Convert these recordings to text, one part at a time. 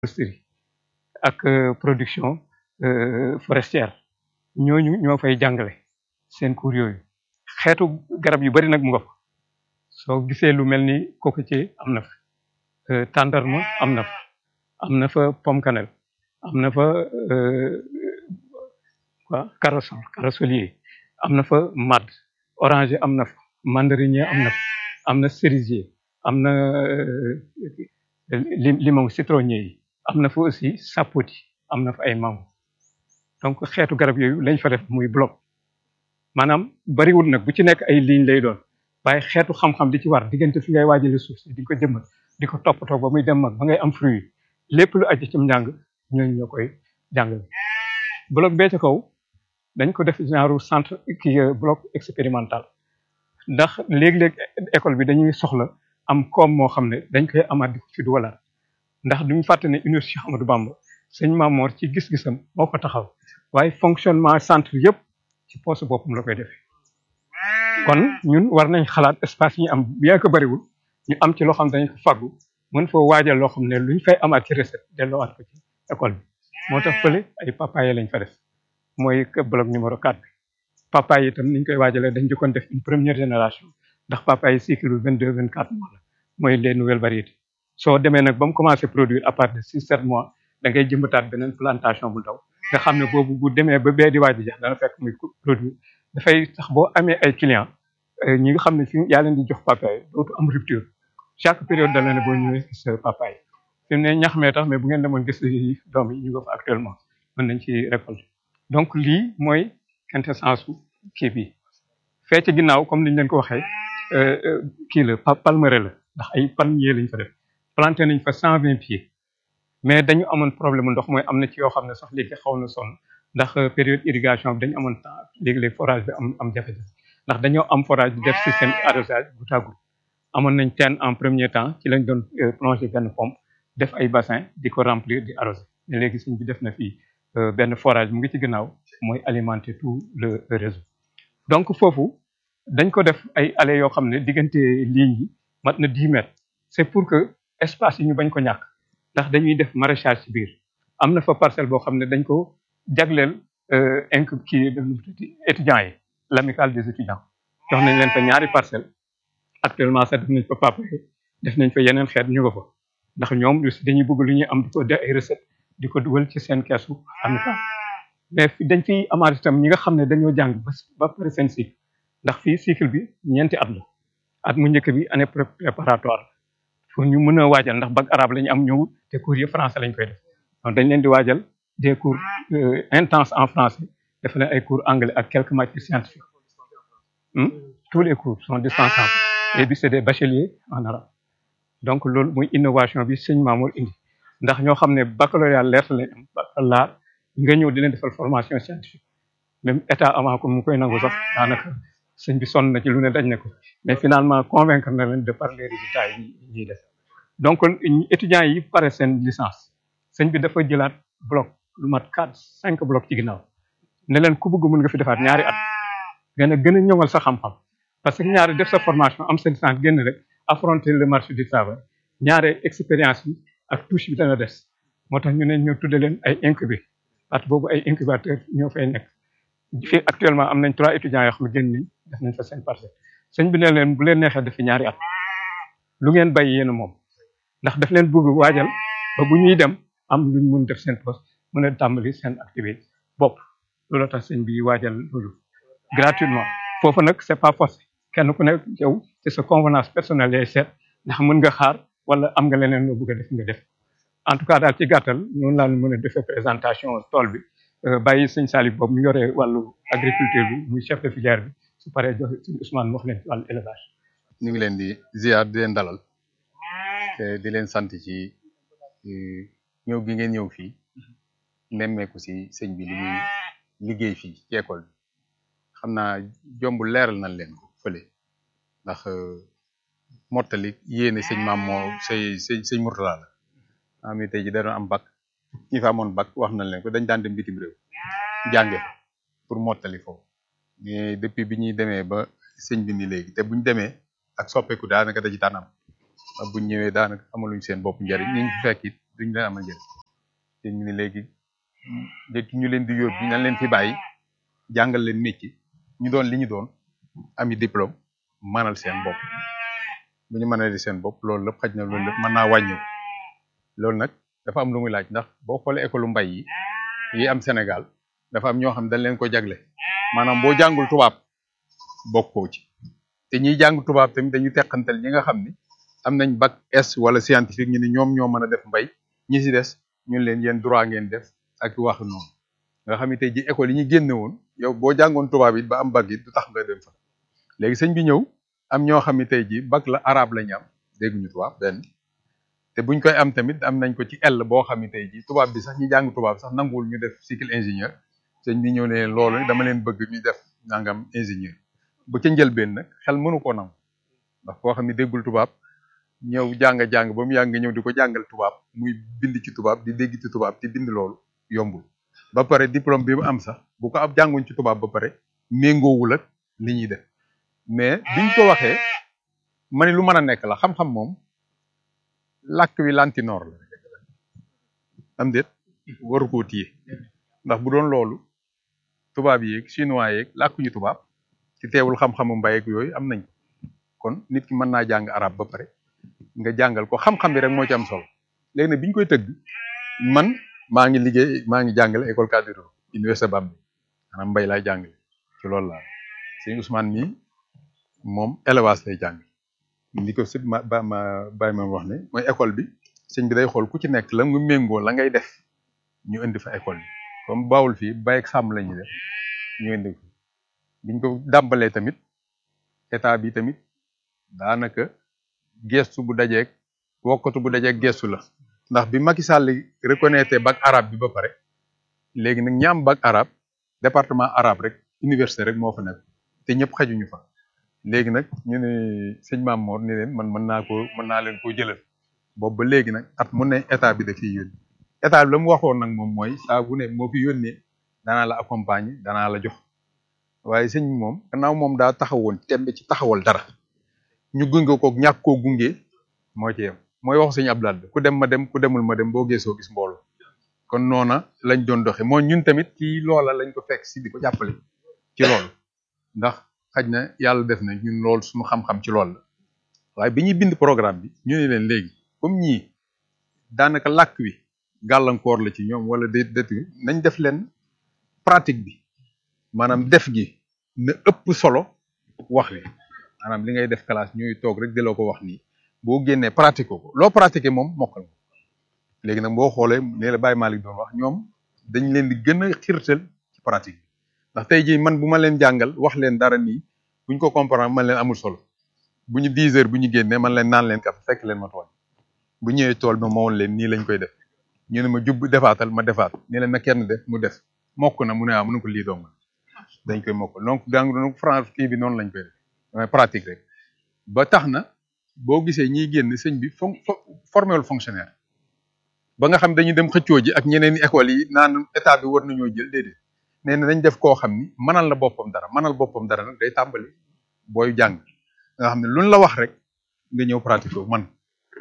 foresterie ak production forestière ñooñu ñoo fay jàngale seen cours yooyu xeetu garab yu bari nag mu nga fa soo gisee lu mel ni cocotier am na fa tàndarma am na fa am na fa pomme cannelle am na fa quoi corossol corossolier am na fa madd oranger am na fa mandarinier am na fa am na cerisier am na limon citronnier yi am na fa aussi sapoti am na fa ay mango donc xeetu garab yooyu lañ fa def muy bloc maanaam bariwul nag bu ci nekk ay ligne lay doon waaye xeetu xam-xam di ci war diggante fi ngay waajale suuf si di ko jëmmal di ko toppatoo ba muy dem mag ba ngay am fruit lépp lu aju ci njàng ñooñu ñoo koy jàngale bloc bee ca kaw dañ ko def genre centre kii bloc expérimental ndax léeg-léeg école bi dañuy soxla am koom moo xam ne dañ koy amaat di ko ci duwalaat ndax duñu fàtte ne université Amadou Bamba sëñ Mamor ci gis-gisam moo ko taxaw waaye fonctionnement centre yëpp ci poste boppam la koy defee kon ñun war nañ xalaat espace yi ñu am bien que bariwul ñu am ci loo xam ne dañ ko faggu mën foo waajal loo xam ne luñ fay amaat ci recette delloowaat ko ci école bi moo tax fële ay papaye lañ fa def mooy bloc numéro 4 bi papaye itam niñ koy waajalee dañ jëkkoon def une première génération ndax papaye cycle bi 22 24 mois la mooy les nouvelles variétés soo demee nag ba mu commencé produire à partir de 6 7 mois da ngay jëmbataat beneen plantation bu ndaw nga xam ne boobu bu demee ba bee di waaj a jeex dana fekk muy produire dafay tax boo amee ay clients ñi nga xam ne fi yaa leen di jox papaye dootu am rupture chaque période da la ne boo ñëwee gis papaye fi mu ne ñax mee tax mais bu ngeen demoon gis doom yi ñu nga fa actuellement mën nañ ci récolter donc lii mooy quintessence su kii bi fee ci ginnaaw comme niñ leen ko waxee kii la palmeraie la ndax ay palmier lañ fa def planté nañ fa cent vingt pieds mais dañu amoon problème ndox mooy am na ci yoo xam ne sax léegi xaw na sonn ndax période irrigation bi dañu amoon temps léegi-léegi forage bi am am jafe-jafe ndax dañoo am forage bi def système arrosage goutte à goutte amoon nañ teen en premier temps ci lañ doon plonger benn pompe def ay bassin di ko remplir di arroser mais léegi suñ bi def na fii benn forage mu ngi ci gannaaw mooy alimenter tout le réseau donc foofu dañ ko def ay allées yoo xam ne diggante lignes yi mat na 10 mètres c'est pour que espace yi ñu bañ ko ñàkk ndax dañuy def maraîchage ci biir am na fa parcelle boo xam ne dañ ko jagleel inc kii étudiants yi l'amicale des étudiants jox nañ leen fa ñaari parcelle actuellement sax def nañ fa papaye def nañ fa yeneen xeet ñu nga fa ndax ñoom dañuy bëgg lu ñuy am di ko def ay recette di ko dugal ci seen keesu amicale mais dañ fiy amaat itam ñi nga xam ne dañoo jàng ba ba pare seen cycle ndax fii cycle bi ñeenti at la at mu njëkk bi année préparatoire pour ñu mën a waajal ndax bac arabe la ñu am ñëw te cours yi français lañ koy def donc dañ leen di waajal des cours intenses en français def leen ay cours anglais ak quelques matières scientifiques tous les cours sont dispensables et puis c'est des bacheliers en arabe donc loolu muy innovation bi sëñ Mamour indi ndax ñoo xam ne baccalauréat lettres lañ am baccalauréat nga ñëw di leen defal formation scientifique même état avant ko mu koy nangu sax daanaka sëñ bi sonn na ci lu ne dañ ne ko mais finalement convaincre na leen de par les résultats yi ñuy def donc étudiants yi pare seen licence sëñ bi dafa jëlaat bloc lu mat quatre cinq bloc ci ginnaaw ne leen ku bëgg mën nga fi defaat ñaari at gën a gën a ñoŋal sa xam-xam parce que ñaari def sa formation am sa licence génn rek affronter le marché du travail ñaare expérience yi ak touche bi dana des moo tax ñu ne ñu tudde leen ay incubé at boobu ay incubateur ñoo fay nekk fii actuellement am nañ trois étudiants yoo xam ne génn nañ def nañ fa seen parcelle sëñ bi ne leen bu leen neexee def fi ñaari at lu ngeen bay yéen moom ndax daf leen bëgg waajal ba bu ñuy dem am luñ mun def seen poste mën a tàmbali seen activité bopp loolu tax sëñ bi waajal loolu gratuitement foofu nag c'est pas forcé kenn ku nekk yow ci sa convenance personnelle lay seet ndax mën nga xaar wala am nga leneen loo bëgg a def nga def en tout cas daal ci gàttal noonu laa mën a defee présentation tool bi bàyyi sëñ Salif boobu mu yore wàllu agriculture bi muy chef de filière bi su paree joxe sëñ Ousmane wax leen ci wàllu élevage. ñu ngi leen di ziar di leen dalal te di leen sant ci ñëw gi ngeen ñëw fii nemmeeku si sëñ bi li muy liggéey fii ci école bi xam naa jombul leeral nañ leen ko fële ndax mottali yéene sëñ maam moo say sëñ sëñ Mourtala la am ni tey ji da doon am bac ñi fa amoon bac wax nañ leen ko dañ daan dem bitim réew jànge pour mottali foofu mais depuis bi ñuy demee ba sëñ bi ni léegi te buñ demee ak soppeeku daanaka da ci daan am buñ ñëwee daanaka amaluñ seen bopp njariñ ñu ngi fekk it duñ leen amal njëriñ te ñu ne léegi léegi ñu leen di yóbbu nañ leen fi bàyyi jàngal leen métier ñu doon li ñu doon ami diplôme manal seen bopp bu ñu mënal seen bopp loolu lépp xaj na loolu lépp mën naa wàññi loolu nag dafa am lu muy laaj ndax boo xoolee école mbay yi yi am Sénégal dafa am ñoo xam dañ leen ko jagle maanaam boo jàngul tubaab bokkoo ci te ñiy jàng tubaab tamit dañu teqantal ñi nga xam ni am nañ bac S wala scientifique ñu ni ñoom ñoo mën a def mbay ñi si des ñun leen yéen droit ngeen def ak wax noonu nga xam ne tey ji école yi ñu génne woon yow boo jàngoon tubaab it ba am bac it du tax nga dem fa léegi sëñ bi ñëw am ñoo xam ne tey ji bac la arabe la ñu am dégguñu tubaab benn te buñ koy am tamit am nañ ko ci L boo xam ne tey ji tubaab bi sax ñi jàng tubaab sax nanguwul ñu def cycle ingénieur sëñ bi ñëw ne leen loolu dama leen bëgg ñu def nangam ingénieur bu ca njëlbeen nag xel mënu ko nangu ndax koo xam ne déggul tubaab ñëw jàng-jàng ba mu yàgg nga ñëw di ko jàngal tubaab muy bind ci tubaab di dégg ci tubaab di bind loolu yombul ba pare diplôme bi mu am sax bu ko ab jànguñ ci tubaab ba pare méngoowul ak li ñuy def mais biñ ko waxee ma ne lu mën a nekk la xam-xam moom làkk wi lantinoor la am déet waru koo téye ndax bu doon loolu tubaab yeeg chinois yeeg làkkuñu tubaab ci teewul xam-xamu mbay ak yooyu am nañ kon nit ki mën naa jàng arab ba pare nga jàngal ko xam-xam bi rek moo ci am solo léegi nag bi ñu koy tëgg man maa ngi liggéey maa ngi jàngale école cadre université Bambey maanaam mbay laay jàngale ci loolu laa sëñ Ousmane mii moom élevage lay jàng li ko sëñ ma ba ma bàyyi ma wax ne mooy école bi sëñ bi day xool ku ci nekk la nga méngoo la ngay def ñu indi fa école bi comme baawul fii bay ak sàmm la ñuy def ñu indi ko biñ ko dàmbalee tamit état bi tamit daanaka gestu bu dajeeg wokkatu bu dajeeg gestu la ndax bi Macky Sall reconnaître bac arabe bi ba pare léegi nag ñi am bac arabe département arabe rek université rek moo fa nekk te ñëpp xajuñu fa léegi nag ñu ne sëñ Maam Mor ni leen man mën naa ko mën naa leen koo jëlal boobu ba léegi nag at mu ne état bi da fiy yónni état bi la mu waxoon nag moom mooy saa bu ne moo fi yónnee danaa la accompagner danaa la jox waaye sëñ bi moom gannaaw moom daa taxawoon tembe ci taxawal dara ñu gunge ko ñàkk koo gunge moo ci yem mooy wax sëñ Abdoulaye ku dem ma dem ku demul ma dem boo geesoo gis mbooloo kon noona lañ doon doxe moo ñun tamit ci loola lañ ko fekk si di ko jàppale ci loolu ndax xaj na yàlla def na ñun loolu suñu xam-xam ci loolu la waaye bi ñuy bind programme bi ñu ne leen léegi comme ñii daanaka làkk wi gàllankoor la ci ñoom wala déet déet nañ def leen pratique bi maanaam def gi na ëpp solo wax wi maanaam li ngay def classe ñuy toog rek di la ko wax nii boo génnee pratique ko loo pratiqué moom mokkal ko léegi nag boo xoolee nee la Baye Malick doon wax ñoom dañ leen di gën a xirtal ci pratique bi ndax tey jii man bu ma leen jàngal wax leen dara nii buñ ko comprendre man leen amul solo bu ñu 10 heures bu ñu génnee man leen naan leen kaf fekk leen ma tool bu ñëwee tool bi ma woon leen nii lañ koy def ñu ne ma jub defaatal ma defaat ni leen na kenn def mu def mokk na mu ne ah mu ne ko lii dong dañ koy mokk donc gang donc France kii bi noonu lañ koy def mooy pratique rek ba tax na boo gisee ñiy génn sëñ bi fon formé wul fonctionnaire ba nga xam dañu dem xëccoo ji ak ñeneen i écoles yi naan état bi war nañoo jël déedéet nee na dañ def koo xam ni mënal la boppam dara mënal boppam dara nag day tàmbali booy jàng nga xam ne luñ la wax rek nga ñëw pratique ko man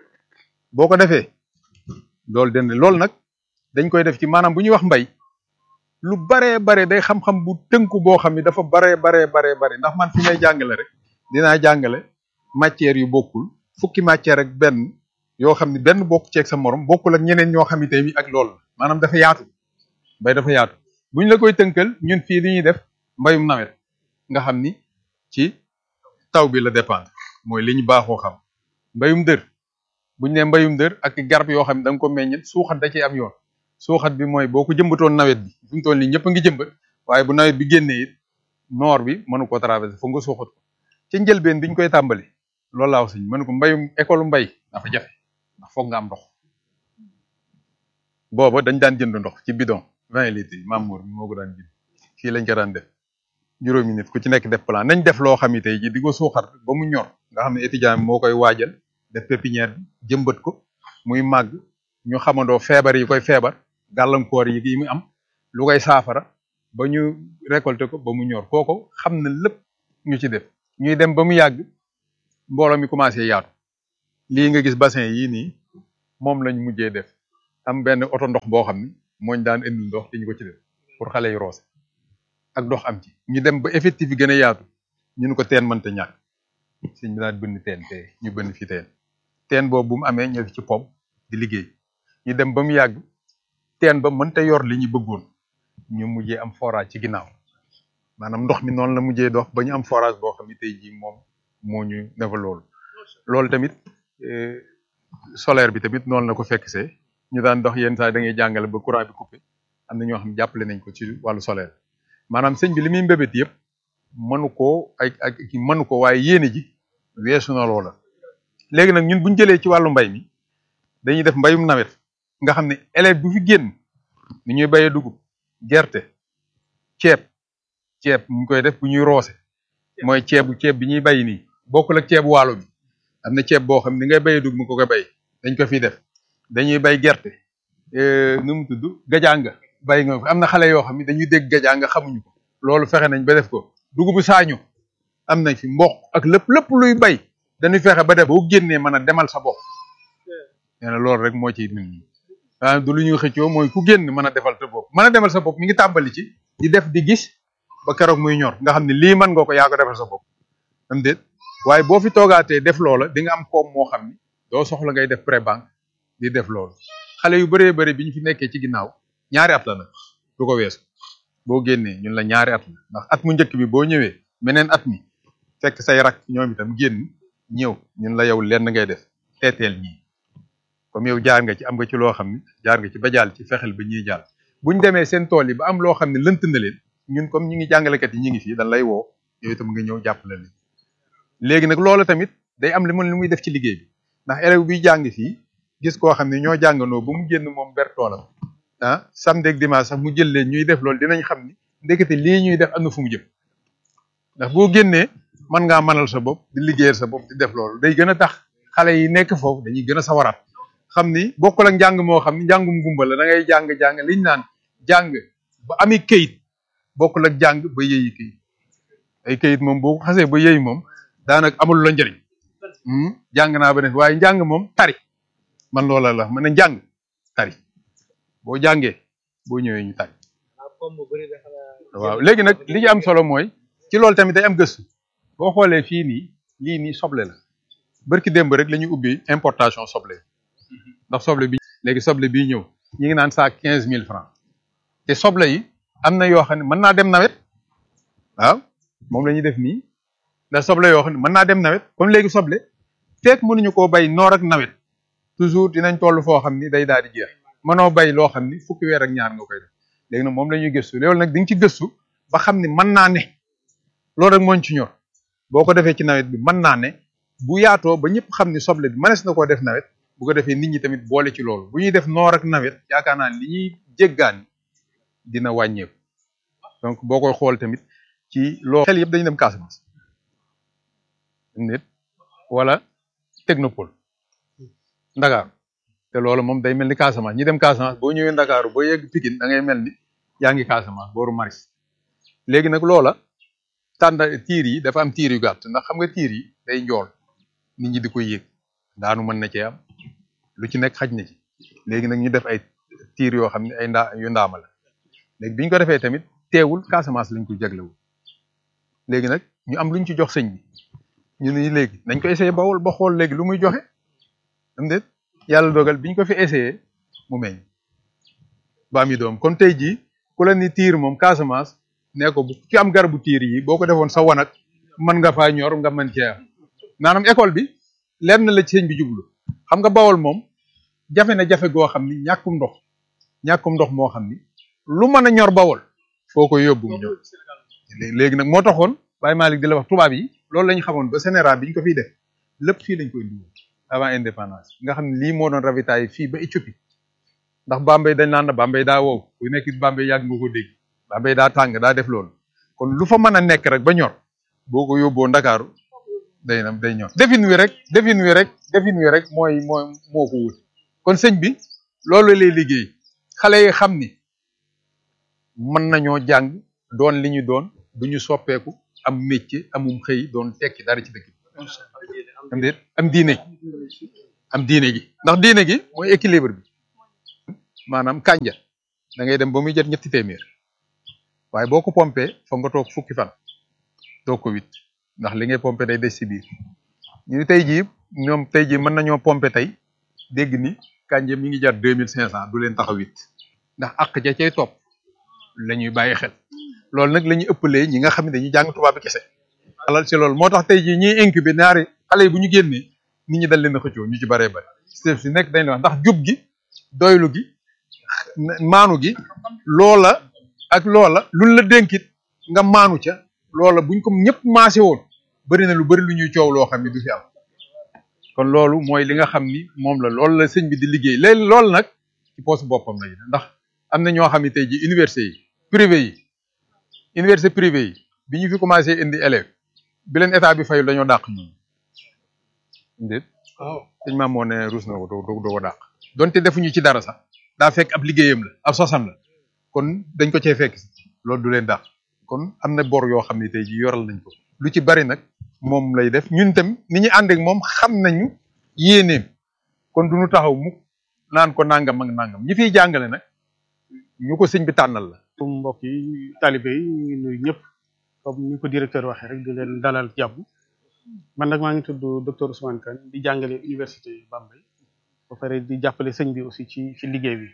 boo ko defee loolu den loolu nag dañ koy def ci maanaam bu ñuy wax mbay lu baree bare day xam-xam bu tënku boo xam ni dafa baree baree baree bare ndax man fi may jàngale rek dinaa jàngale matière yu bokkul fukki matière ak benn yoo xam ni benn bokk ceeg sa morom bokkul ak ñeneen ñoo xam ni tey ak loolu maanaam dafa yaatu mbay dafa yaatu buñ la koy tënkal ñun fii li ñuy def mbayum nawet nga xam ni ci taw bi la dépendre mooy li ñu baaxoo xam mbayum dër buñ ne mbayum dër ak garab yoo xam ne da nga ko meññet suuxat da ciy am yoon suuxat bi mooy boo ko jëmbatoon nawet bi fi mu toll nii ñëpp a ngi jëmbat waaye bu nawet bi génnee it noor bi mënu ko traversé foog nga suuxat ko ci njëlbeen biñ koy tàmbali loolu laa wax sëñ mënu ko mbayum école mbay dafa jafe ndax foog nga am ndox booba dañ daan jënd ndox ci bidon vingt litres yi Mamour moo ko daan jënd fii lañ ko daan def juróomi nit ku ci nekk def plan nañ def loo xam ne tey ji di ko suuxat ba mu ñor nga xam ne étudiant bi moo koy waajal def pépinière bi jëmbat ko muy màgg ñu xamandoo feebar yi koy feebar gàllankoor yi yi mu am lu koy saafara ba ñu récolter ko ba mu ñor kooko xam na lépp ñu ci def ñuy dem ba mu yàgg mbooloo mi commencé yaatu lii nga gis bassin yii nii moom lañ mujjee def am benn oto ndox boo xam ni mooñ daan indil ndox di ñu ko ci def pour xale yi roose ak ndox am ci ñu dem ba effectif yi gën a yaatu ñu ne ko teen mënta ñàkk sëñ bi daan bënn teen te ñu bënn fi teen teen boobu bu mu amee ñëw ci pom di liggéey ñu dem ba mu yàgg teen ba mënta yor li ñu bëggoon ñu mujjee am forage ci ginnaaw maanaam ndox mi noonu la mujjee dox ba ñu am forage boo xam ne tey jii moom moo ñu defal loolu loolu tamit solaire bi tamit noonu la ko fekk see ñu daan dox yenn saa da ngay jàngale ba courant bi coupé am na ñoo xam ne jàppale nañ ko ci wàllu solaire maanaam sëñ bi li muy mbébét yëpp mënu ko ay ak ki mënu ko waaye yéene ji weesu na loola léegi nag ñun buñ jëlee ci wàllu mbay mi dañuy def mbayum nawet nga xam ne élève bu fi génn ni ñuy bayee dugub gerte ceeb ceeb ñu koy def bu ñuy roose mooy ceebu ceeb bi ñuy bay nii bokkul ak ceebu waalo bi am na ceeb boo xam ne ni ngay bayee dugub mu ko koy bay dañ ko fiy def dañuy bay gerte nu mu tudd gajaanga bay nga am na xale yoo xam ne dañuy dégg gajaanga xamuñu ko loolu fexe nañ ba def ko dugubu saañu am nañ fi mboq ak lépp lépp luy bay dañuy fexe ba def boo génnee mën a demal sa bopp nee na loolu rek moo ci nit ñi ah du lu ñuy xëccoo mooy ku génn mën a defal sa bopp mën a demal sa bopp mi ngi tàmbali ci di def di gis ba keroog muy ñor nga xam ne lii mën nga ko yaa ko defal sa bopp am déet waaye boo fi toogaatee def loola di nga am koom moo xam ni doo soxla ngay def pré banque di def loolu xale yu bëree bëri bi ñu fi nekkee ci ginnaaw ñaari at la nag du ko weesu boo génnee ñun la ñaari at la ndax at mu njëkk bi boo ñëwee meneen at mi fekk say rak ñoom itam génn ñëw ñun la yow lenn ngay def teeteel ñii comme yow jaar nga ci am nga ci loo xam ne jaar nga ci ba jàll ci fexel ba ñuy jàll buñ demee seen tool yi ba am loo xam ne lënt na leen ñun comme ñi ngi jàngalekat yi ñi ngi fii dañ lay woo yow itam nga ñëw jàppale leen léegi nag loolu tamit day am li mu li muy def ci liggéey bi ndax élève biy jàng fii gis koo xam ne ñoo jàngandoo ba mu génn moom ber toolam ah samedi ak dimanche sax mu jël leen ñuy def loolu dinañ xam ni ndekete lii ñuy def am na fu mu jëm ndax boo génnee mën ngaa mënal sa bopp di liggéeyal sa bopp di def loolu day gën a tax xale yi nekk foofu dañuy gën a sawaraat xam ni bokkul ak njàng moo xam ni njàngum gumba la da ngay jàng jàng liñ naan jàng ba ami këyit bokkul ak jàng ba yëyi këyit ay këyit moom boo ko xasee ba yëy moom daanaka amul la njëriñ jàng naa ba def waaye njàng moom tari man loola la man ne njàng tari boo jàngee boo ñëwee ñu tari waaw léegi nag li ci am solo mooy ci loolu tamit day am gëstu boo xoolee fii nii lii nii soble la barki démb rek la ñu ubbi importation soble ndax soble bi léegi soble bii ñëw ñi ngi naan saa quinze mille francs te soble yi am na yoo xam ne mën naa dem nawet waaw moom la ñuy def nii ndax soble yoo xam ne mën naa dem nawet comme léegi soble fekk mënuñu koo bay noor ak nawet toujours dinañ toll foo xam ni day daal di jeex mënoo bay loo xam ni fukki weer ak ñaar nga koy def léegi nag moom la ñuy gëstu loolu nag di nga ci gëstu ba xam ni mën naa ne loolu rek mooñ ci ñor boo ko defee ci nawet bi mën naa ne bu yaatoo ba ñëpp xam ni soble bi mënees na koo def nawet bu ko defee nit ñi tamit boole ci loolu bu ñuy def noor ak nawet yaakaar naa li ñuy jéggaani dina wàññeeku donc boo koy xool tamit ci loolu xel yëpp dañu dem Casamance nit wala technopole Ndakaaru te loolu moom day mel ni Casamance ñi dem Casamance boo ñëwee Ndakaaru boo yegg Pikine da ngay mel ni yaa ngi Casamance booru Maris léegi nag loola tànda tiir yi dafa am tiir yu gàtt ndax xam nga tiir yi day njool nit ñi di koy yéeg daanu mën na cee am lu ci nekk xaj na ci léegi nag ñu def ay tiir yoo xam ne ay ndaa yu ndaama la léegi bi ñu ko defee tamit teewul Casamance lañ ko jaglewul léegi nag ñu am luñ ci jox sëñ bi ñu ne léegi nañ ko essayé bawol ba xool léegi lu muy joxe am déet yàlla dogal biñ ko fi essayé mu meññ ba am yi doom kon tey jii ku la ni tiir moom Casamance nee ko bu ci am garabu tiir yi boo ko defoon sa wanag mën nga faa ñor nga mën cee am maanaam école bi lenn la ci sëñ bi jublu xam nga bawol moom jafe na jafe goo xam ni ñàkkum ndox ñàkkum ndox moo xam ni lu mën a ñor bawol foo ko yóbbu mu ñor léegi nag moo taxoon Baye Malick di la wax tubaab yi loolu la ñu xamoon ba Sénégal bi ñu ko fiy def lépp fii lañ koy indi avant indépendance nga xam ne lii moo doon ravitaay fii ba Éthiopie ndax Bambey dañ naan Bambey daa wow ku nekk Bambey yàgg nga ko dégg Bambey daa tàng daa def loolu kon lu fa mën a nekk rek ba ñor boo ko yóbboo Ndakaaru day na day ñor defin wi rek defin wi rek defin wi rek mooy moo moo ko wut kon sëñ bi loolu lay liggéey xale yi xam ni mën nañoo jàng doon li ñu doon du ñu soppeeku am métier amum xëy doon tekki dara ci dëkk bi am déet am diine am diine gi ndax diine gi mooy équilibre bi maanaam kànja da ngay dem ba muy jot ñetti téeméer waaye boo ko pompé foog nga toog fukki fan doo ko wit ndax li ngay pompé day des ci biir ñu ni tey jii ñoom tey jii mën nañoo pompé tey dégg ni kànja mi ngi jar deux mille cinq cent du leen tax a wit ndax àq ja cay topp la ñuy bàyyi xel loolu nag la ñuy ëppalee ñi nga xam ne dañuy jàng tubaab bi kese alal ci loolu moo tax tey jii ñiy incubé ñaari xale yi bu ñu génnee nit ñi dal leen a xëccoo ñu ci baree bari si nekk dañ la wax ndax jub gi doylu gi maanu gi loola ak loola luñ la dénkit nga maanu ca loola buñ ko ñëpp maase woon bari na lu bari lu ñuy coow loo xam ne du fi am kon loolu mooy li nga xam ni moom la loolu la sëñ bi di liggéey léegi loolu nag ci poste boppam la ndax am na ñoo xam ne tey ji université yi privé yi université privé yi bi ñu fi commencé indi élèves bi leen état bi fayul dañoo dàq ñun ndéet waaw sëñ maam moo ne ruus na ko doo doo ko dàq donte defuñu ci dara sax daa fekk ab liggéeyam la ab sosam la kon dañ ko cee fekk loolu du leen dàq kon am na bor yoo xam ne tey ji yoral nañ ko lu ci bari nag moom lay def ñun tam ni ñu ànd ak moom xam nañu yéeneem kon duñu taxaw mukk naan ko nangam ak nangam ñi fiy jàngale nag ñu ko sëñ bi tànnal la comme mbokk yi talibé yi ñu ngi nuyu ñëpp comme ni ko directeur waxee rek di leen dalal jàmm man nag maa ngi tudd docteur Ousmane Kane di jàngale université Bambey ba pare di jàppale sëñ bi aussi ci ci liggéey bi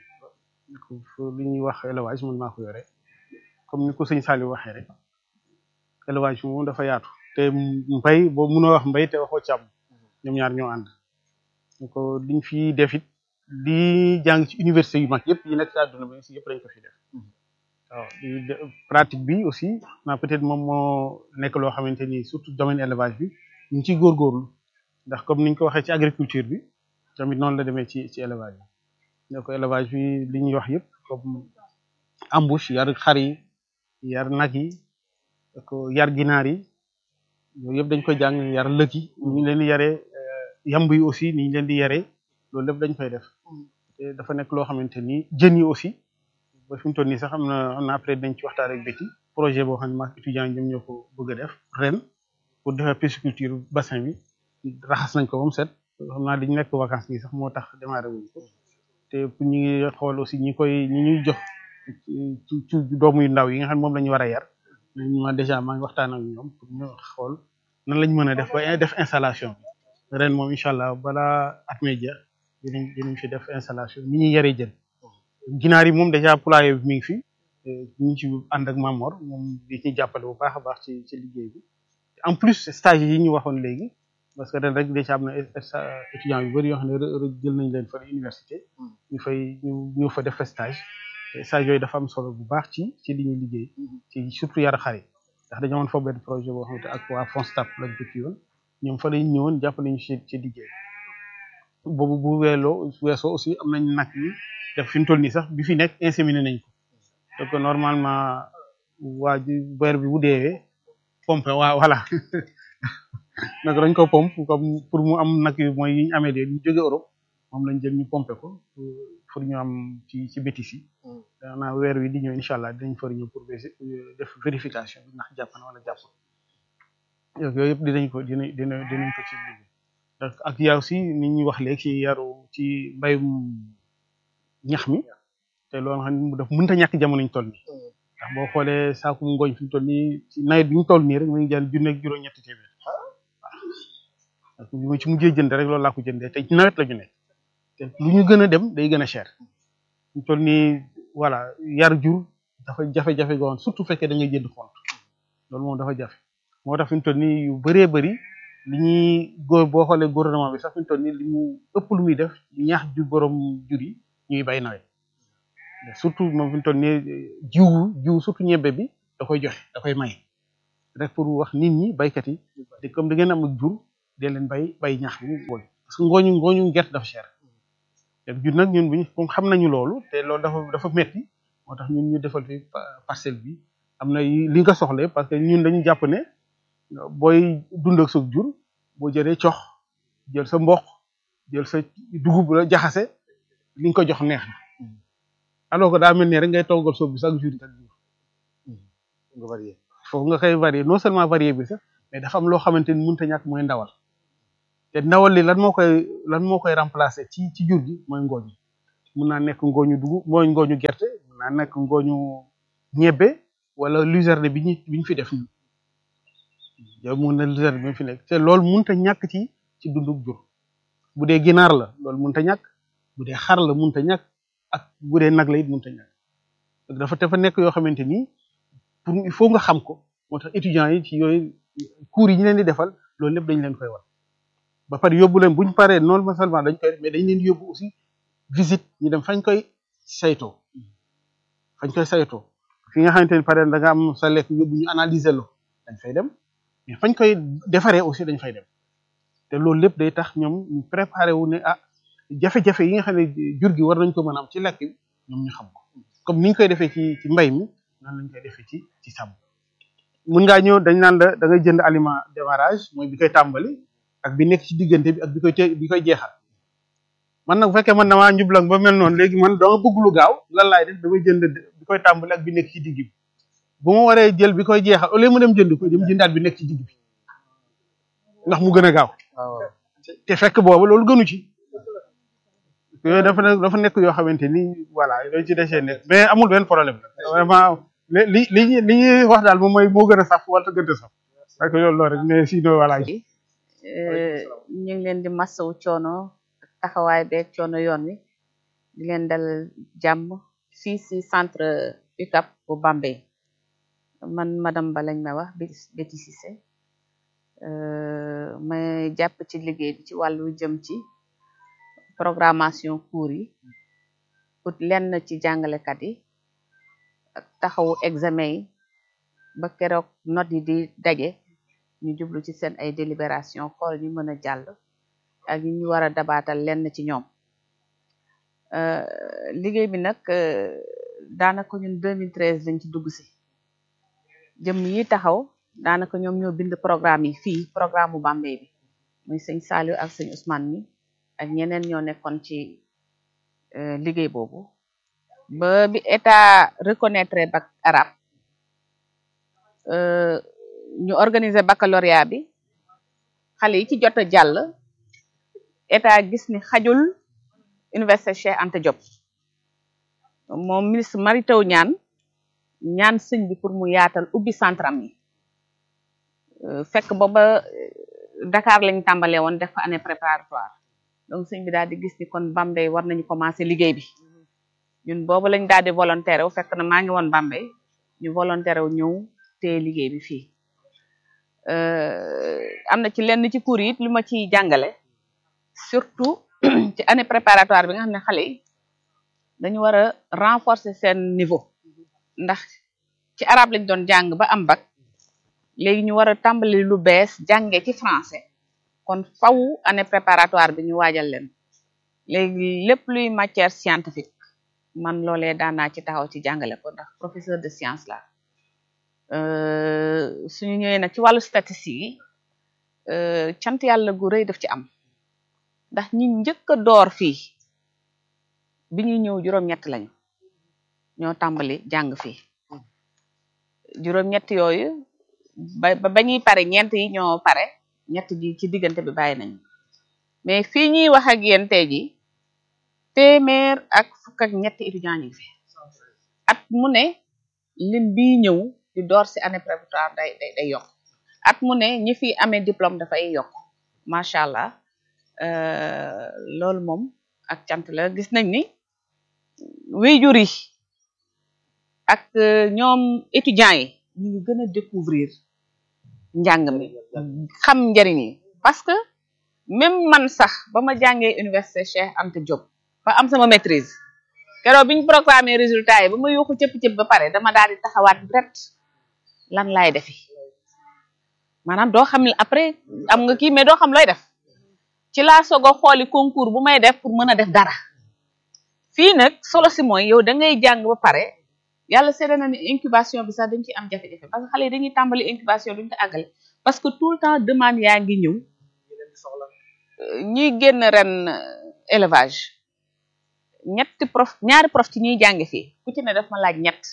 li ñuy wax élevage man maa ko yore comme ni ko sëñ Saliou waxee rek élevage bi moom dafa yaatu te mbay boo mënoo wax mbay te waxoo càmm ñoom ñaar ñoo ànd donc liñ fi def it di jàng ci université yu mag yëpp yi nekk ci àdduna bi aussi yëpp lañ ko fi def waaw pratique bi aussi na peut-être moom moo nekk loo xamante ni surtout domaine élevage bi ñu ngi ciy góorgóorlu ndax comme niñ ko waxee ci agriculture bi tamit noonu la demee ci ci élevage bi donc élevage bi li ñuy wax yëpp comme embouche yar xar yi yar nag yi ak yar ginaar yi yooyu yëpp dañ koy jàng yar lëg yi ñu leen di yaree yamb yi aussi ni ñu leen di yaree loolu lépp dañ koy def te dafa nekk loo xamante ni jën yi aussi ba fi mu toll nii sax am na am na après dañ ci waxtaan ak béti projet boo xam ne maak étudiant ñoom ñoo ko bëgg a def ren pour defar pisciculture bassin bi raxas nañ ko ba mu set xam naa dañu nekk vacances nii sax moo tax démarré wuñ ko te ñu ngi xool aussi ñi koy ñi ñuy jox ci ci doomu yu ndaw yi nga xam ne moom la ñu war a yar ma déjà maa ngi waxtaan ak ñoom pour ñu xool nan lañ mën a def ba def installation bi ren moom incha allah balaa at mee jeex dinañ dinañ fi def installation ni ñuy yaree jën ginaar yi moom déjà poulailler bi mi ngi fi ñu ngi ci ànd ak Mamor moom di ci jàppale bu baax a baax ci ci liggéey bi en plus stage yi ñu waxoon léegi parce que ren rek déjà am na étudiants yu bëri yoo xam ne jël nañ leen fa université ñu fay ñu ñëw fa def stage stage yooyu dafa am solo bu baax ci ci li ñuy liggéey ci surtout yar xar yi ndax dañoo amoon foofu benn projet boo xamante ak waa Fonstab lañ ko ci yoon ñoom fa lañ ñëwoon jàppale ñu ci ci liggéey boobu bu weeloo weesoo aussi am nañ nag yi def fi mu toll nii sax bi fi nekk inséminé nañ ko donc normalement waa ji weer bi bu deewee pompe waa voilà nag dañ ko pompe comme pour mu am nag yi mooy yi ñu amee léegi ñu jóge Europe moom lañ jël ñu pompe ko pour ñu am ci ci bétis yi danaa weer wi di ñëw incha allah dinañ far ñëw pour def vérification bi ndax jàpp na wala jàpp yooyu yëpp dinañ ko dinañ dinañ dinañ ko ci liggéey donc ak yaa aussi ni ñuy wax léegi ci yaru ci mbayum ñax mi te loolu xam ne daf mënta ñàkk jamono ñu toll nii ndax boo xoolee saaku ngooñ fi mu toll nii ci nawet bi ñu toll nii rek mu ngi jar junne ak juróom-ñetti téeméer waaw bi ma ci mujjee jënd rek loolu laa ko jëndee te ci nawet la ñu nekk te lu ñu gën a dem day gën a cher fi mu toll nii voilà yar jur dafa jafe-jafe goon surtout fekkee da ngay jënd xont loolu moom dafa jafe moo tax fi mu toll nii yu bëree bëri li ñuy góor boo xoolee gouvernement bi sax fi mu toll nii li mu ëpp lu muy def ñaax ju borom jur yi ñuy bay nawet surtout moom fi mu toll nii jiw jiw surtout ñebbe bi da koy joxe da koy may rek pour wax nit ñi baykat yi te comme da ngeen am ak jur dee leen bay bay ñax bi ngooñ parce que ngooñu ngooñu gerte dafa cher te jur nag ñun buñ comme xam nañu loolu te loolu dafa dafa metti moo tax ñun ñu defal fi parcelle bi am na li nga soxla parce que ñun dañu jàpp ne booy dund ak sa jur boo jëlee cox jël sa mboq jël sa dugub la jaxase li nga ko jox neex na alors que daa mel ni rek ngay toggal soob bi chaque jour chaque jour nga varié foofu nga koy varié non seulement varié bi sax mais dafa am loo xamante ni mënut a ñàkk mooy ndawal te ndawal li lan moo koy lan moo koy remplacer ci ci jur gi mooy ngooñ mun naa nekk ngooñu dugub mooy ngooñu gerte mun naa nekk ngooñu ñebbe wala luzerne bi ñu bi ñu fi def yow mun na luzerne bi ñu fi nekk te loolu mënut a ñàkk ci ci dundub jur bu dee ginaar la loolu mënut a ñàkk bu dee xar la mënut a ñàkk ak bu dee nag la it mënut a ñàkk dafa dafa nekk yoo xamante ni pour il faut nga xam ko moo tax étudiants yi ci yooyu cours yi ñu leen di defal loolu lépp dañ leen koy war ba pare yóbbu leen bu ñu paree non seulement dañ koy def mais dañ leen di yóbbu aussi visite ñu dem fañ koy saytoo fañ koy saytoo fi nga xamante ni pare da nga am sa lekk yóbbu ñu analyser lo dañ fay dem mais fañ koy defaree aussi dañ fay dem te loolu lépp day tax ñoom ñu préparé wu ne ah jafe-jafe yi nga xam ne jur gi war nañ ko mën a am ci lekk bi ñoom ñu xam ko comme ni ñu koy defee ci ci mbay mi noonu lañ koy defee ci ci sàmm mun ngaa ñëw dañ naan la da ngay jënd aliment démarrage mooy bi koy tàmbali ak bi nekk ci diggante bi ak bi koy te bi koy jeexal man nag bu fekkee man damaa njublang ba mel noonu léegi man dama bëgg lu gaaw lan laay def damay jënd bi koy tàmbali ak bi nekk ci digg bi bu ma waree jël bi koy jeexal au lieu mu dem jënd ko dem jëndaat bi nekk ci digg bi ndax mu gën a gaaw te fekk boobu loolu gënu ci yooyu dafa nekk dafa nekk yoo xamante ni voilà yooyu ci déchets nekk mais amul benn problème vraiment li li li ñuy wax daal moom mooy moo gën a saf wala gën a saf parce que loolu rek mais sinon voilà. ñu ngi leen di masawu coono taxawaay beeg coono yoon wi di leen dal jàmm fii si centre UCAB bu Bambey man madame Ba lañ may wax Betty Cissé ma jàpp ci liggéey bi ci wàllu jëm ci programmation cours yi ut lenn ci jàngalekat yi ak taxawu examen yi ba keroog note yi di daje ñu jublu ci seen ay délibération xool ñu mën a jàll ak ñu ñu war a dabaatal lenn ci ñoom liggéey bi nag daanaka ñun 2013 lañ ci dugg si jëm yi taxaw daanaka ñoom ñoo bind programme yi fii programme bu Bambey bi muy sëñ Saliou ak sëñ Ousmane mi ak ñeneen ñoo nekkoon ci liggéey boobu ba bi état reconnaître bac arabe ñu organiser baccalauréat bi xale yi ci jot a jàll état gis ni xajul université Cheikh Anta Diop moom ministre Mary Teuw Niane ñaan sëñ bi pour mu yaatal ubbi centram yi fekk booba Dakar lañ tàmbalee woon def fa année préparatoire donc sëñ bi daal di gis ni kon Bambey war nañu commencer liggéey bi ñun boobu lañ daal di volontaire wu fekk na maa ngi woon Bambey ñu volontaire wu ñëw téye liggéey bi fii am na ci lenn ci cours yi it lu ma ciy jàngale surtout ci année préparatoire bi nga xam ne xale yi dañu war a renforcer seen niveau ndax ci arabe lañ doon jàng ba am bac léegi ñu war a tàmbali lu bees jàngee ci français kon faw année préparatoire bi ñu waajal leen léegi lépp luy matière scientifique man loolee daan naa ci taxaw ci jàngale ko ndax professeur de science la suñu ñëwee nag ci wàllu statistique yi cant yàlla gu rëy daf ci am ndax ñi njëkk a door fii bi ñuy ñëw juróom-ñett lañu ñoo tàmbali jàng fii juróom-ñett yooyu ba ba ñuy pare ñeent yi ñoo pare ñett ji ci diggante bi bàyyi nañu mais fii ñuy wax ak yéen tey ji téeméer ak fukk ak ñetti étudiants ñu ngi fi at mu ne lim bii ñëw di door si année préparatoire day day day yokk at mu ne ñi fi amee diplôme dafay yokk macha allah loolu moom ak cant la gis nañ ni wéyjur yi ak ñoom étudiants yi ñu ngi gën a découvrir njàng mi xam njariñ yi parce que même man sax ba ma jàngee université Cheikh Anta Diop ba am sama maîtrise keroog bi ñu programmé résultat yi ba ma yuuxu cëpp-cëpp ba pare dama daal di taxawaat direct lan laay defi maanaam doo xam ne après am nga kii mais doo xam looy def ci laa soog a xooli concours bu may def pour mën a def dara fii nag solo si mooy yow da ngay jàng ba pare yàlla seede na ni incubation bi sax dañ ci am jafe-jafe parce que xale yi dañuy tàmbali incubation duñu ko àggale parce que tout le temps demande yaa ngi ñëw ñuy génn ren élevage ñetti prof ñaari prof ci ñuy jàng fii ku ci ne daf ma laaj ñett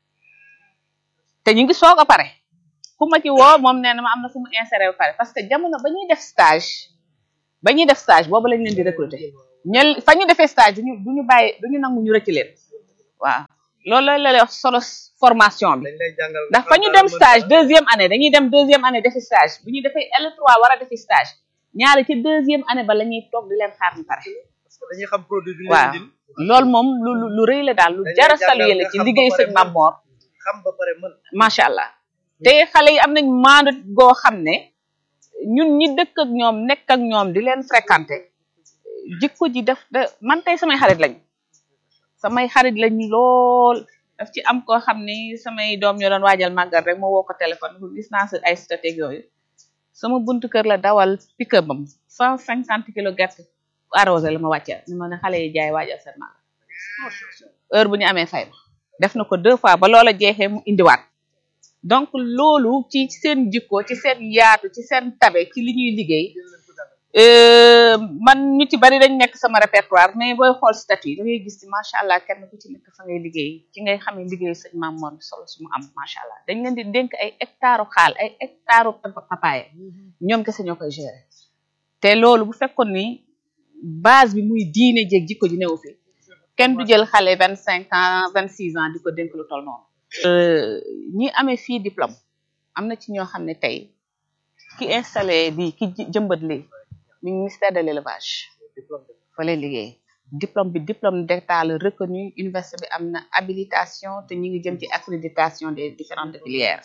te ñu ngi soog a pare ku ma ci woo moom nee na ma am na fu mu inséré ba pare parce que jamono ba ñuy def stage ba ñuy def stage boobu lañ leen di recruter ñel fa ñu defee stage duñu duñu bàyyi duñu nangu ñu rëcc leen waaw loolu la lay wax solo formation bi ndax fa ñu dem stage deuxième année dañuy dem deuxième année defi stage bu ñu defee L3 war a defi stage ñaari ci deuxième année ba la ñuy toog di leen xaar ñu pare dañuy xam produit bi waaw loolu moom lu lu lu rëy la daal lu jara saluer la ci liggéey sëñ Mame Mor xam ba pare mën macha allah te xale yi am nañ maandu goo xam ne ñun ñi dëkk ak ñoom nekk ak ñoom di leen fréquenter jikko ji def da man tey samay xarit lañ samay xarit lañ lool daf ci am koo xam ni samay doom ñoo doon waajal màggal rek moo woo ko téléphone ko gis naa sa ay stratégie yooyu sama buntu kër la dawal pick-up bam cent cinquante kilo gerte arrosé la ma wàcceel ni ma ne xale yi jaay waajal seen màggal heure bu ñu amee fay ma def na ko deux fois ba loola jeexee mu indiwaat donc loolu ci seen jikko ci seen yaatu ci seen tabe ci li ñuy liggéey man ñu ci bari dañ nekk sama répertoire mais booy xool statut da ngay gis ci macha allah kenn ku ci nekk fa ngay liggéey ci ngay xamee liggéey sëñ Mame Mor solo su mu am macha allah dañ leen di dénk ay hectare xaal ay hectare papaye ñoom kese ñoo koy gérer te loolu bu fekkoon ni base bi muy diine jéeg jikko ji newu fi kenn du jël xale vingt cinq ans vingt six ans di ko dénk lu toll noonu ñi amee fii diplôme am na ci ñoo xam ne tey ki installé lii ki jëmbat lii mi ministère de l'élevage fa lay liggéey diplôme bi diplôme d'état la reconnu université bi am na habilitation te ñi ngi jëm ci accréditation des différentes filières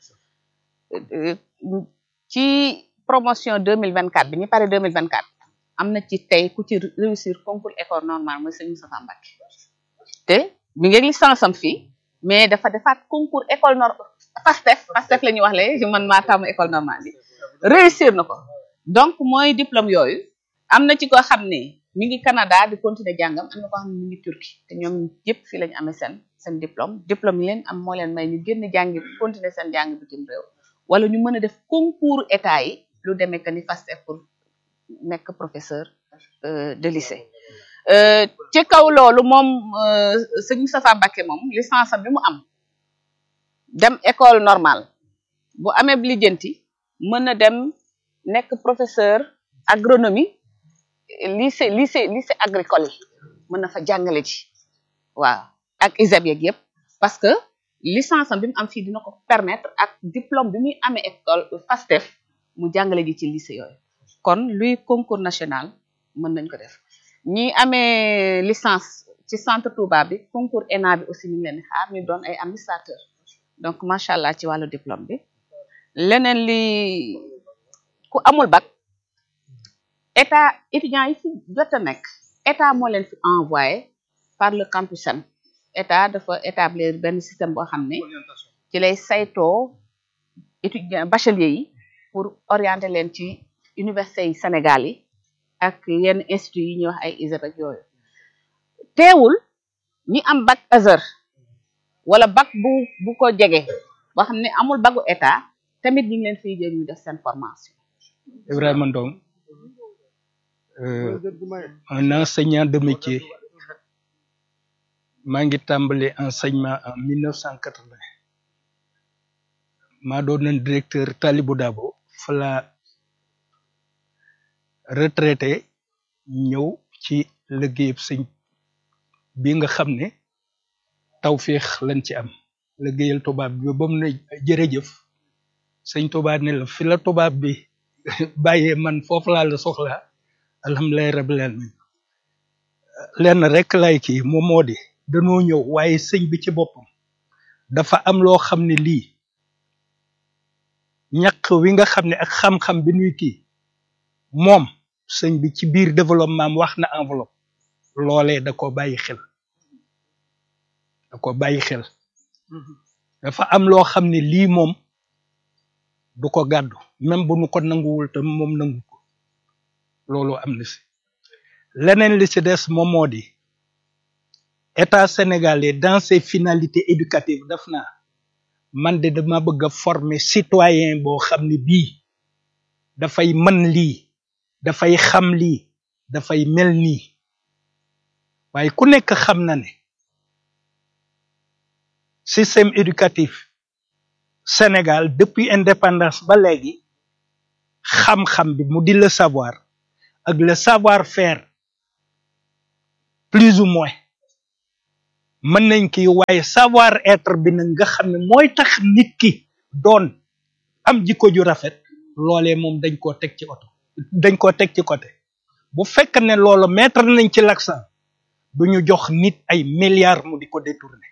ci promotion deux mille vingt quatre bi ñu pare deux mille vingt quatre am na ci tey ku ci réussir concours école normale mooy sëñ Moustapha Mbacké te mi ngi licence am fii mais dafa defaat concours école nor PASTEF PASTEF la ñuy wax le man maa tàmm école normale bi réussir na ko donc mooy diplôme yooyu am na ci koo xam ne mi ngi Canada di continuer jàngam am na koo xam ne mi ngi Turquie te ñoom yëpp fii la ñu amee seen seen diplôme diplôme yi leen am moo leen may ñu génn jàngi continuer seen jàng bitim réew wala ñu mën a def concours état yi lu demee que ni PASTEF pour nekk professeur de lycée ci kaw loolu moom sëñ Moustapha Mbacké moom licence bi mu am dem école normale bu amee lijjanti mën na dem nekk professeur agronomie lycée lycée lycée agricole yi mën na fa jàngale ci waaw ak ISEP yeeg yëpp parce que licence am bi mu am fii dina ko permettre ak diplôme bi muy amee école PASTEF mu jàngale ji ci lycée yooyu kon luy concours national mën nañ ko def ñi amee licence ci centre Touba bi concours ENA bi aussi ñu ngi leen di xaar ñu doon ay administrateur donc macha allah ci wàllu diplôme bi leneen li ku amul bac état étudiants yi fi jot a nekk état moo leen fi envoyé par le campus Sen état dafa établir benn système boo xam ne ci lay saytoo étudiants bachelier yi pour orienter leen ci université yi Sénégal yi ak yenn institut yi ñuy wax ay ISEP ak yooyu teewul ñi am bac Azër wala bac bu bu ko jege boo xam ne amul bagu état tamit ñu ngi leen fiy jël ñu def seen formation Ibrahima Ndong euh, un enseignant de métier maa ngi tàmbali enseignement en 1980 maa doonoon directeur Talibou Dabo fa la retraité ñëw ci liggéeyub sëñ bi nga xam ne tawféex lañ ci am liggéeyal tubaab bi ba mu ne jërëjëf sëñ tubaab ne la fi la tubaab bi bàyyee man foofu laa la soxlaa alhamdulilah rabbil alamin lenn rek lay kii moom moo di danoo ñëw waaye sëñ bi ci boppam dafa am loo xam ne lii ñaq wi nga xam ne ak xam-xam bi nuy kii moom sëñ bi ci biir développement am wax na enveloppe loolee da ko bàyyi xel da ko bàyyi xel dafa am loo xam ne lii moom du ko gàddu même bu nu ko nanguwul te moom nangu ko loolu am na si leneen li ci des moom moo di état sénégalais dans ses finalités éducatives daf naa man de dama bëgg a former citoyen boo xam ne bii dafay mën lii dafay xam lii dafay mel nii waaye ku nekk xam na ne système éducatif Sénégal depuis indépendance ba léegi xam-xam bi mu di le savoir ak le savoir faire plus ou moins mën nañ ki waaye savoir être bi nag nga xam ne mooy tax nit ki doon am jikko ju rafet loolee moom dañ koo teg ci oto dañ koo teg ci côté bu fekk ne loolu mettre nañ ci l'accent du ñu jox nit ay milliards mu di ko détourner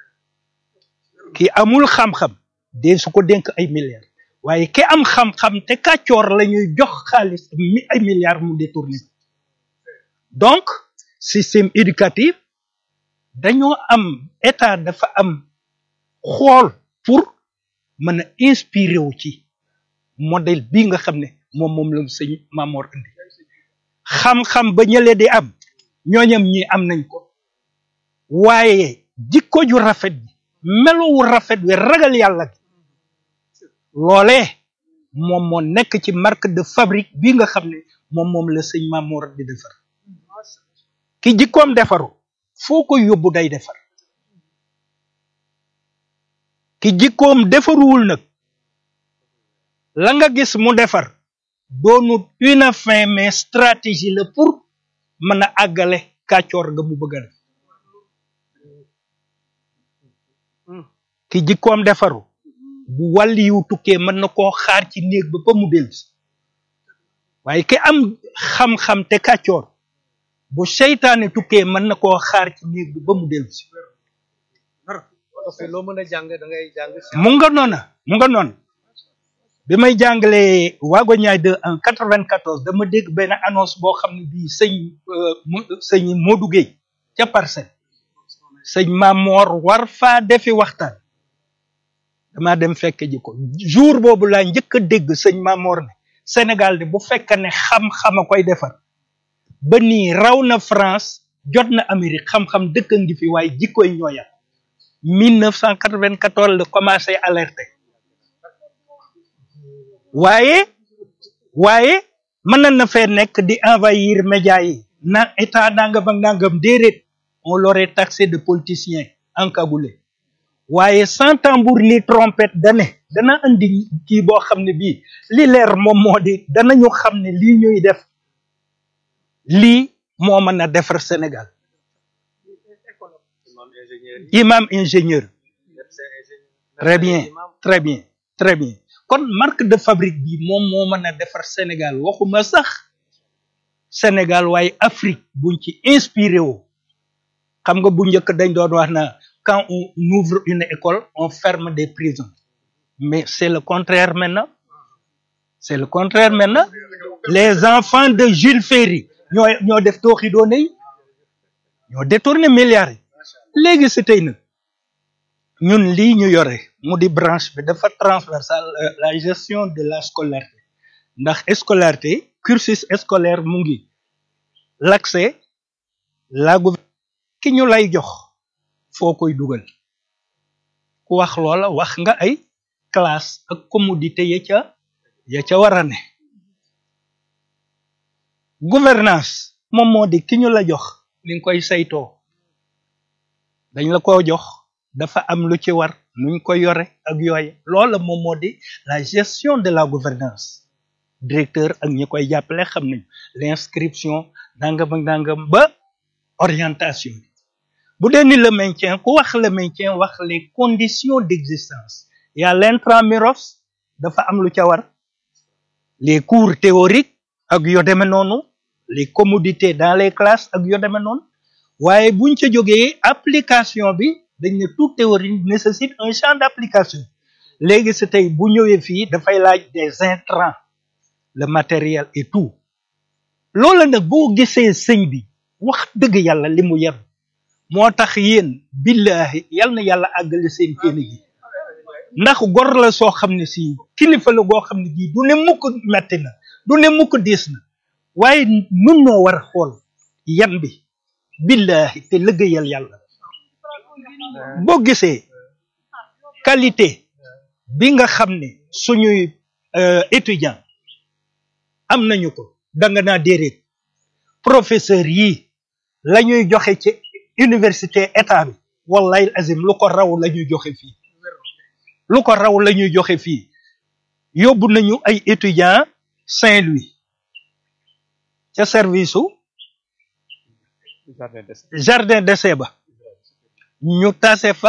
ki amul xam-xam de su ko dénk ay milliards waaye ki am xam-xam te kàccoor la ñuy jox xaalis mi ay milliards mu détourner donc système éducatif dañoo am état dafa am xool pour mën a inspiré wu ci modèle bii nga xam ne moom moom la sëñ Mamor indi xam-xam ba ñële di am ñooñam ñi am nañ ko waaye jikko ju rafet bi melowu rafet wi ragal yàlla gi loolee moom moo nekk ci marque de fabrique bi nga xam ne moom moom la sëñ Mamor di defar ki jikkoom defaru foo ko yóbbu day defar ki jikkoom defaruwul nag la nga gis mu defar doonut une fin mais stratégie la pour mën a àggale kàccoor ga mu bëgg a def ki jikkoom defaru bu wàlli yu tukkee mën na koo xaar ci néeg ba ba mu dellusi waaye ki am xam-xam te kàccoor bu seytaane tukkee mën na koo xaar ci néeg bi ba mu dellusi parce que loo mën a jàng da ngay jàng mu nga noona mu nga noona bi may jàngalee waago ñaay de en quatre-vingt-quatorze dama dégg benn annonce boo xam ne bii sëñ sëñ Modou Gueye ca parcelle sëñ Mamor war faa defi waxtaan dama dem fekke ji ko jour boobu laa njëkk a dégg sëñ Mamor ne Sénégal de bu fekk ne xam-xam a koy defar ba nii raw na France jot na Amérique xam-xam dëkk ngi fi waaye jikkoy ñooya 1994 la commencé alerter waaye waaye mën na fee nekk di envahir médias yi na état nangam ak nangam déedéet on l'aurait taxé de politicien encagoulé waaye sans tambour ni trompette dane dana andi kii boo xam ne bii li leer moom moo di danañu xam ne lii ñuy def lii moo mën a defar Sénégal imam ingénieur très bien très bien très bien kon marque de fabrique bi moom moo mën a defar Sénégal waxuma sax Sénégal waaye Afrique buñ ci inspiré woo xam nga bu njëkk dañ doon wax na quand on ouvre une école on ferme des prisons mais c'est le contraire maintenant c'est le contraire maintenant les enfants de Jules Ferry ñoo ñoo def tooxi doone yi ñoo détourné milliards yi léegi si tey nag ñun lii ñu yore mu di branche bi dafa transversal la gestion de la scolarité ndax scolarité cursus scolaire mu ngi l'accès la gouvernement ki ñu lay jox foo koy dugal ku wax loola wax nga ay classe ak commodité ya ca ya ca war a ne gouvernance moom moo di ki ñu la jox ni nga koy saytoo dañ la ko jox dafa am lu ci war nuñ ko yore ak yooye loola moom moo di la gestion de la gouvernance directeur ak ñi koy jàppale xam nañ l'inscription nangam ak nangam ba orientation bu dee ni le maintien ku wax le maintien wax les conditions d'existence y a l'intramuros dafa am lu ca war les cours théoriques ak yo deme noonu les commodités dans les classes ak yo deme noonu waaye buñ ca jógee application bi dañ ne toute théorie nécessite un champ d'application léegi si tey bu ñëwee fii dafay laaj des intrants le matériel et tout loola nag boo gisee sëñ bi wax dëgg yàlla li mu yem moo tax yéen billahi yal na yàlla àggale seen kéene gi ndax gor la soo xam ne si kilifa la goo xam ne gii du ne mukk metti na du ne mukk diis na waaye nun noo war a xool yan bi billahi te liggéeyal yàlla boo gisee qualité bi nga xam ne suñuy étudiant am nañu ko danga naa déedéet professeur yi la ñuy joxe ci université état bi wallahi azim lu ko raw la ñuy joxe fii lu ko raw la ñuy joxe fii yóbbu nañu ay étudiants Saint-Louis ca service su jardin des jardin d'essai ba ñu tase fa